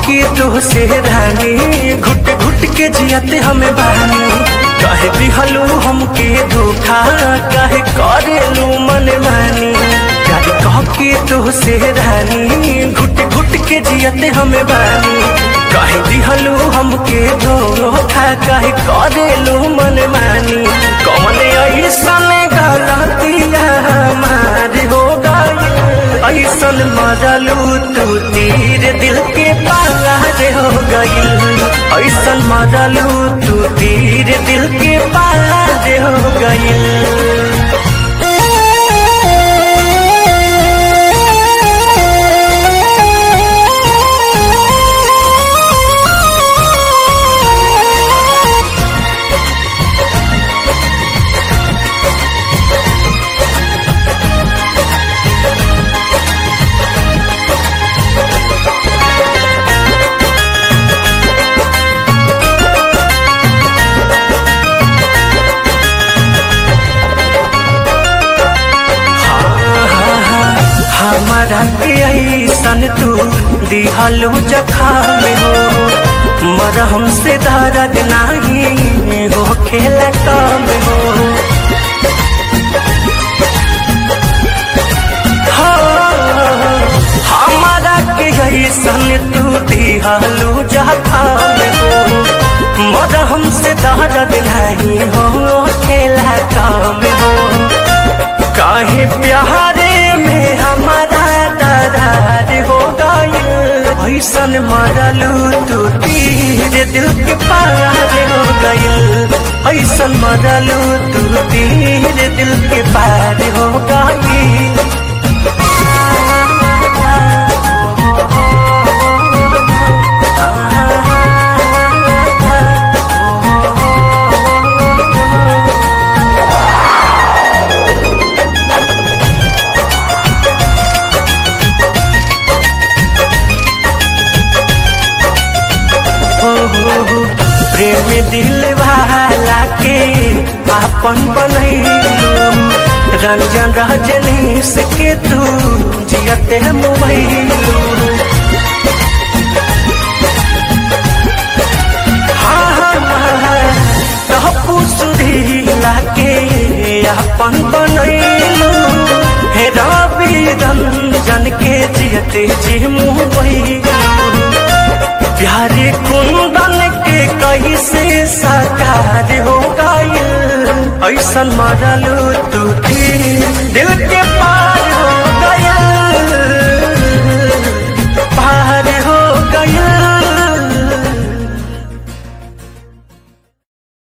के तो से रानी घुट घुट के जियते हमें बानी कहे दिहलू हमके धोखा कहे करेलू मन मानी प्यार कह के तो से रानी घुट घुट के जियते हमें बानी कहे दिहलू हमके धोखा कहे करेलू मन मानी कौन ऐसन गलतिया हमारे हो गई ऐसन मरलू तू तीर दिल के पार हो गई ऐसन मरलू तू तीर दिल के पार हो गई हमारा के ऐसन तू दिहलू जखाम हो मरहम से दर्द नहीं हो खेला काम हो हमारा के ऐसन तू दिहलू जखाम हो मरहम से दर्द नहीं हो खेला काम हो काहे प्यारे में हमारा दरार हो गई ऐसन मरलू तू तीर दिल के पार हो गई ऐसन मरलू तू तीर दिल के पार हो गई हो हो हो प्रेम दिल वाला के आपन बनैलू रंजन रजनीश के तू जियते मोबाइलू हाँ हाँ हाँ तहपू सुधीला के आपन बनैलू हे रवि रंजन के जियते जी मोबाइलू प्यारे कुंदन के कैसे साकार हो गई ऐसन मरलू तू थी दिल के पास